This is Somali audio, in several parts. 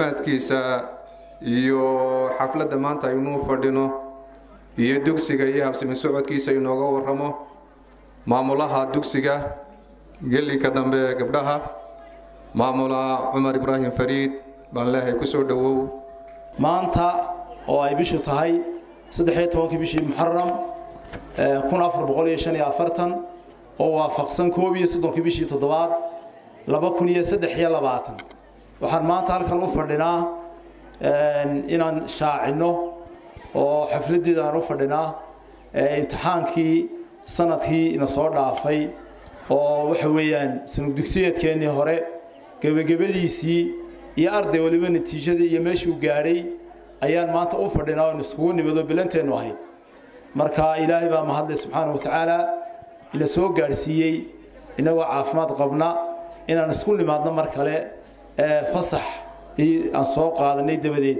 caafimaadkiisa iyo xafladda maanta aynuu fadhino iyo dugsiga iyo habsimi socodkiisa inooga warramo maamulaha dugsiga gelinka dambe ee gabdhaha maamula cumar ibraahim fariid baan leehay ku soo dhowow maanta oo ay bishu tahay saddexiyo tobankii bishii muxaram kun afar boqol iyo shan iyo afartan oo waafaqsan koob iyo soddonkii bishii toddobaad laba kun iyo saddex iyo labaatan waxaan maanta halkan u fadhinaa inaan shaacinno oo xafladdeeda aan u fadhinaa imtixaankii sanadkii ina soo dhaafay oo waxa weeyaan sanug dugsiyeedkeennii hore gebagabadiisii iyo arday waliba natiijadii iyo meeshuu gaadhay ayaan maanta u fadhinaa oon iskugu nimado bilanteennu ahayd marka ilaahay baa mahadlay subxaana wa tacaala ina soo gaadhsiiyey inagoo caafimaad qabna inaan isku nimaadno mar kale fasax aan soo qaadanay dabadeed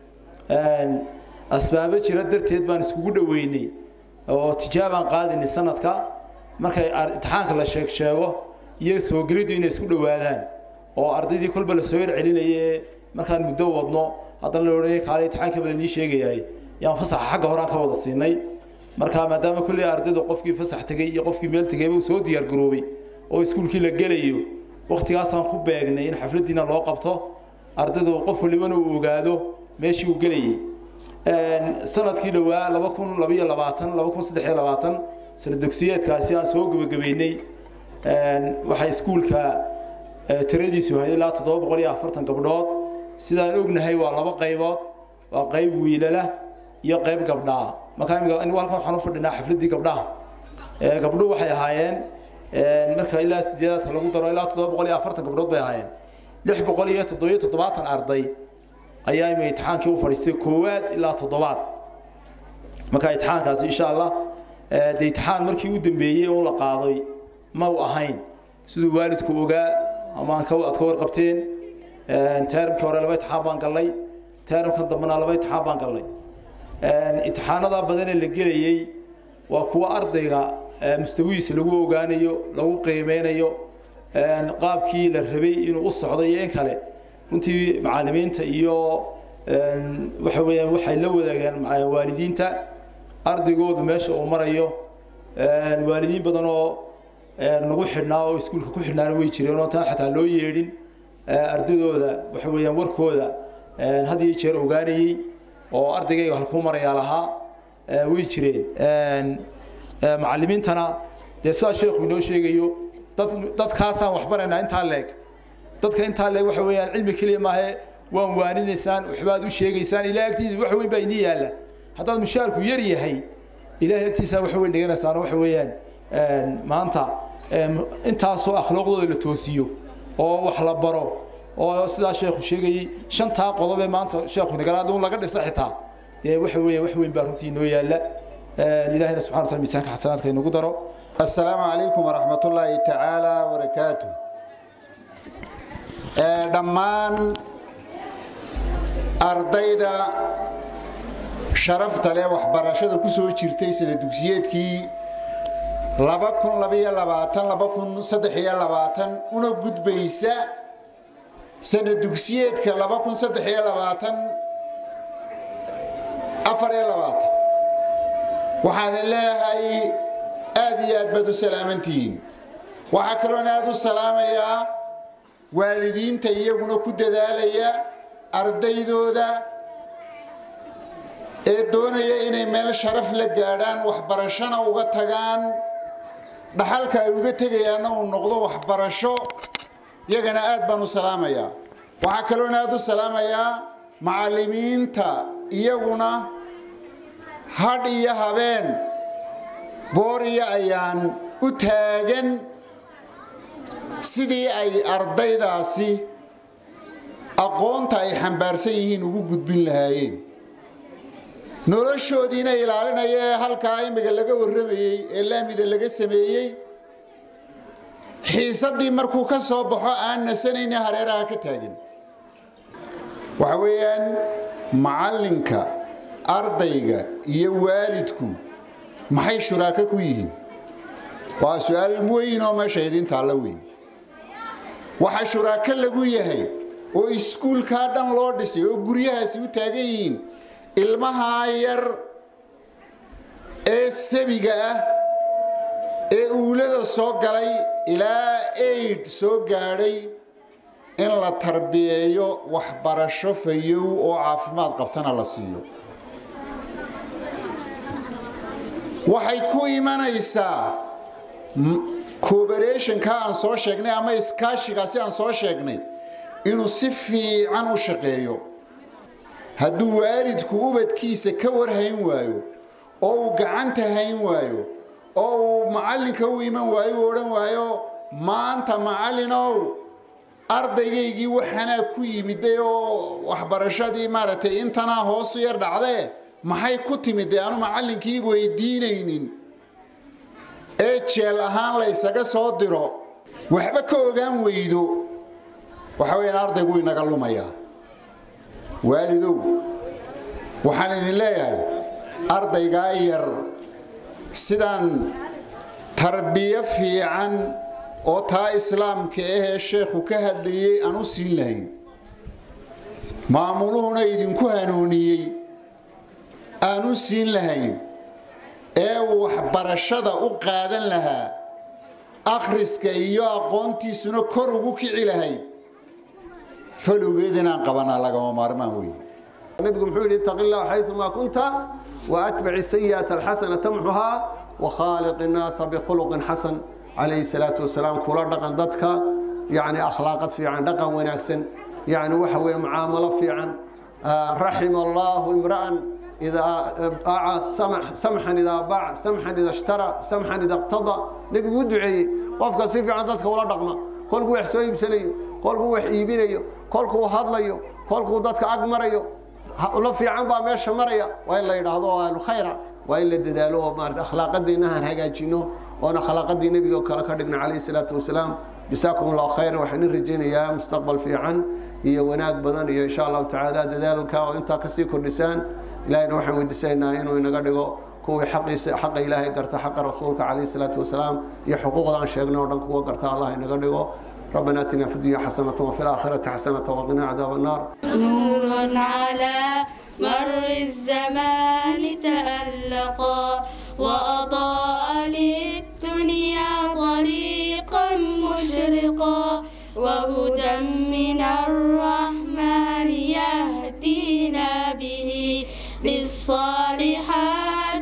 asbaabo jira darteed baan iskugu dhoweynay oo tijaabaan qaadinay sanadka markay imtixaanka la sheeg sheego iyo soo geliddu inay isku dhowaadaan oo ardaydii kolba la soo yarcelinaye markaan muddo wadno haddana la odhanaya kaale imtixaanka bala nii sheegayahay yaan fasaxa xagga horaan ka wada siinay marka maadaama kolley ardaydu qofkii fasax tegey iyo qofkii meel tegayba uu soo diyaargaroobay oo iskuulkii la gelayo wakhtigaasaan ku beegnay in xafladdiina loo qabto ardaydu qof walibana uu ogaado meeshii uu gelayay sanadkii dhowaa laba kun labaiyo labaatan laba kun saddex iyo labaatan sana dugsiyeedkaasi aan soo gebagabeynay waxaa iskuulka tiradiisu ahayd ilaa toddoba boqol iyo afartan gabdhood sidaan ognahay waa laba qaybood waa qayb wiilala iyo qayb gabdhaa markaa imika anigu halkan waxaan u fadhinaa xafladdii gabdhaha gabdhuhu waxay ahaayeen marka ilaa sideedaadka lagu daro ilaa toddoba boqol iyo afartan gabdhood bay ahaayeen lix boqol iyo toddobiyo toddobaatan arday ayaa imika imtixaankii u fadhiistay koowaad ilaa toddobaad marka imtixaankaasi insha allah dee imtixaan markii u dambeeyey oo la qaaday ma u ahayn siduu waalidku ogaa ama aad ka warqabteen teeramkii hore laba imtixaan baan gallay teeramka dambena laba imtixaan baan gallay imtixaanada badanee la gelayey waa kuwa ardayga mustawihiisa lagu ogaanayo lagu qiimeynayo qaabkii la rabay inuu u socdo iyo in kale runtii macallimiinta iyo waxa weeyaan waxay la wadaagaan waalidiinta ardaygoodu meesha uu marayo waalidiin badan oo nagu xidhnaa oo iskuulka ku xidhnaana way jireen oo taan xataa loo yeedhin ardaydooda waxa weeyaan warkooda had iyo jeer ogaanayey oo ardaygayga halkuu marayaa lahaa way jireen macallimiintana dee sidaa sheekhu inoo sheegayo dad dadkaasaan waxbaraynaa intaa leeg dadka intaa leeg waxa weeyaan cilmi keliya maahe waan waaninaysaan waxbaad u sheegaysaan ilaah agtiisa wax weyn baa inii yaalla haddaad mushaarku yar yahay ilaah agtiisa wax weyn dhiganaysaan waxa weeyaan maanta intaasoo akhlaaqdooda la toosiyo oo wax la baro oo sidaa sheekhu sheegayey shantaa qodob ee maanta sheekhu nagalaad un laga dhisa xitaa dee waxa weeye wax weyn baa runtii inoo yaalla ilaahina subxana wataala miisaanka xasanaadka inagu daro السلام عليكم ورحمة الله تعالى وبركاته dhammaan ardayda sharafta leh waxbarashada ku soo jirtay sana dugsiyeedkii laba kun labaiyo labaatan laba kun saddex iyo labaatan una gudbaysa sana dugsiyeedka laba kun saddex iyo labaatan afar iyo labaatan waxaadan leeyahay aad iyo aad baad u salaamantihiin waxaa kaloona aad u salaamayaa waalidiinta iyaguna ku dadaalaya ardaydooda ee doonaya inay meel sharaf la gaadhaan waxbarashona uga tagaan dhaxalka ay uga tegayaanna uu noqdo waxbarasho iyagana aad baan u salaamayaa waxaa kaloona aad u salaamayaa macallimiinta iyaguna hadh iyo habeen goor iyo ayaan u taagan sidii ay ardaydaasi aqoonta ay xambaarsan yihiin ugu gudbin lahaayeen noloshoodiina ilaalinaya ee halkaa imiga laga warramayey ee laamida laga sameeyey xiisaddii markuu ka soo baxo aan nasanayna hareeraha ka taagan waxa weeyaan macallinka ardayga iyo waalidku maxay shuraako ku yihiin waa su-aal weyn oo meesha idiin taalla weeye waxa shuraako lagu yahay oo iskuulkaa dhan loo dhisay oo guryahaasi u taagan yihiin ilmahaa yar ee sabiga ah ee uulada soo galay ilaa aid soo gaadhay in la tarbiyeeyo waxbarasho fayow oo caafimaad qabtana la siiyo waxay ku imanaysaa cooberetionka aan soo sheegnay ama iskaashigaasi aan soo sheegnay inuu si fiican u shaqeeyo hadduu waalidku ubadkiisa ka warhayn waayo oo uu gacanta hayn waayo oo uu macallinka u iman waayo u odhan waayo maanta macallinow ardaygaygii waxanaa ku yimiday oo waxbarashadii maaragtay intanaa hoosu yar dhacdee maxay ku timidee aanu macallinkii weydiinaynin ee jeel ahaan la ysaga soo diro waxba ka ogaan weydo waxa weyaan ardaygu inaga lumayaa waalidow waxaan idin leeyahay ardaygaa yar sidaan tarbiyo fiican oo taa islaamka ahee sheekhu ka hadlayay aan u siin lahayn maamuluhuna idinku hanuuniyey aan u siin lahayn ee uu waxbarashada u qaadan lahaa akhriska iyo aqoontiisuna kor ugu kici lahayd falowgeed inaan qabanaa lagama maarmaan wey nabigu muxuu yidhi ittaqi illah xayumaa kunta waatbici sayi'ata alxasana tamxuhaa wakhaaliq innaasa bikhuluqin xasan calayhi salaatu wasalaam kula dhaqan dadka yacni akhlaaqad fiican dhaqan wanaagsan yacni waxa weeye mucaamalo fiican raxima allahu imra'an إذا أعى سمح سمحا إذا باع سمحا إذا اشترى سمحا إذا اقتضى نبي ودعي قفك سيفي عن ذاتك ولا دقمة كل كو يحسو يبسليو كل كو يحيبينيو كل كو هادليو كل كو ذاتك أقمريو لو في عن با ميشا مريا وإلا يرهضوا أهل خيرا وإلا الددالو مارت أخلاق دينها هاجينو وانا خلاق دين نبي وكلا كدقنا عليه الصلاة والسلام جزاكم الله خير وحن رجينا يا مستقبل في عن هي وناك بدن إن شاء الله تعالى ددالك وانت كسي كردسان ilaahayna waxaan weydiisanaynaa inuu inaga dhigo kuwii xaqiisa xaqa ilaahay garta xaqa rasuulka calayhi salaatu wasalaam iyo xuquuqda aan sheegnay oo dhan kuwa garta allah inaga dhigo ربنا اتنا في الدنيا حسنة وفي الآخرة حسنة وقنا عذاب النار نور على مر الزمان تألقا وأضاء للدنيا طريقا مشرقا وهدى من الرحمن يهدينا به للصالحات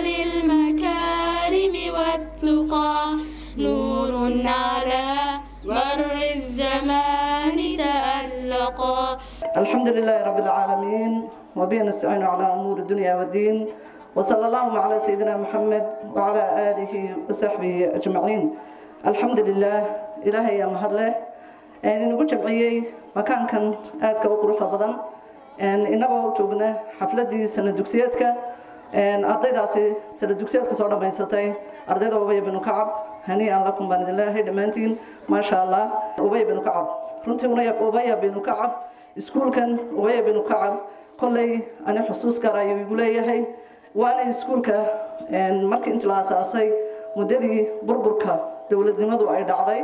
وللمكارم والتقى نور على مر الزمان تألقا الحمد لله رب العالمين وبه نستعين على أمور الدنيا والدين وصلى الله على سيدنا محمد وعلى آله وصحبه أجمعين الحمد لله إلهي يا مهدله inagu jamciyey makaankan aadka u quruxda badan inagoo joogna xafladii sana dugsiyeedka ardaydaasi sana dugsiyeedka soo dhammaysatay ardayda ubaya binu kacab hanii'an lakum baan idin leeyahay dhammaantiin maasha allah ubaya binu kacab runtii ubaya binu kacab iskuulkan ubaya binu kacab kolley ani xusuus gaar ayuu igu leeyahay waana iskuulka markii inti la asaasay muddadii burburka dowladnimadu ay dhacday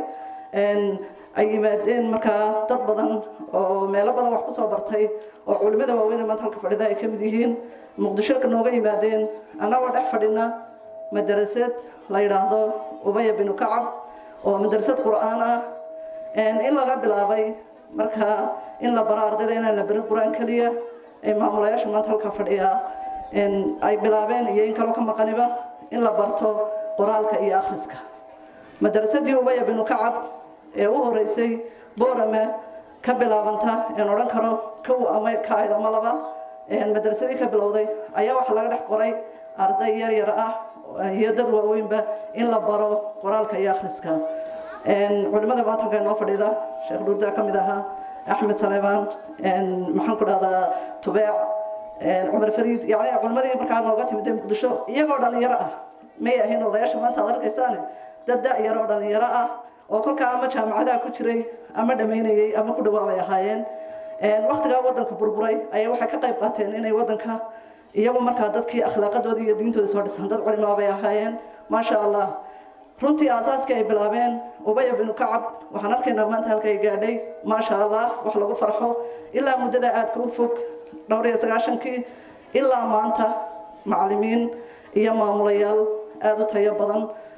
ay yimaadeen markaa dad badan oo meelo badan wax kusoo bartay oo culimada waaweyn maanta halka fadhida ay ka mid yihiin muqdisho ka nooga yimaadeen annagoo dhex fadhina madarasad la yidhaahdo ubaya binu kacab oo madarasad qur'aan ah in laga bilaabay markaa in la baro ardayda inaan la barin qur'aan keliya ee maamulayaasha maanta halka fadhiya ay bilaabeen iyo in kaloo ka maqaniba in la barto qoraalka iyo akhriska madarasadii ubaya binu kacab ee u horeysay boorame ka bilaabanta een odhan karo kow ama kaahid ama laba madrasadii ka bilowday ayaa waxaa laga dhex qoray arday yar yar ah iyo dad waaweynba in la baro qoraalka iyo akhriska culimada maanta halkaa inoo fadhiida sheekh dhuurdaa ka mid ahaa axmed saleebaan maxaan ku dhahdaa tubeec cumar fariid yani culimadii markaa nooga timid muqdisho iyagoo dhalinyaro ah may ahayn odayaasha maanta aad arkaysaane dad da-yar oo dhalinyaro ah oo kolkaa ama jaamacadaha ku jiray ama dhammaynayay ama ku dhawaabay ahaayeen waktigaa wadanka burburay ayaa waxay ka qayb qaateen inay wadanka iyagu markaa dadkii akhlaaqadooda iyo diintooda soo dhisan dad culimaa bay ahaayeen maasha allah runtii aasaaskii ay bilaabeen ubaya binu kacab waxaan arkaynaa maanta halkay gaadhay maasha allah wax lagu farxo ilaa muddada aadka u fog dhowr iyo sagaashankii ilaa maanta macallimiin iyo maamulayaal aada u tayo badan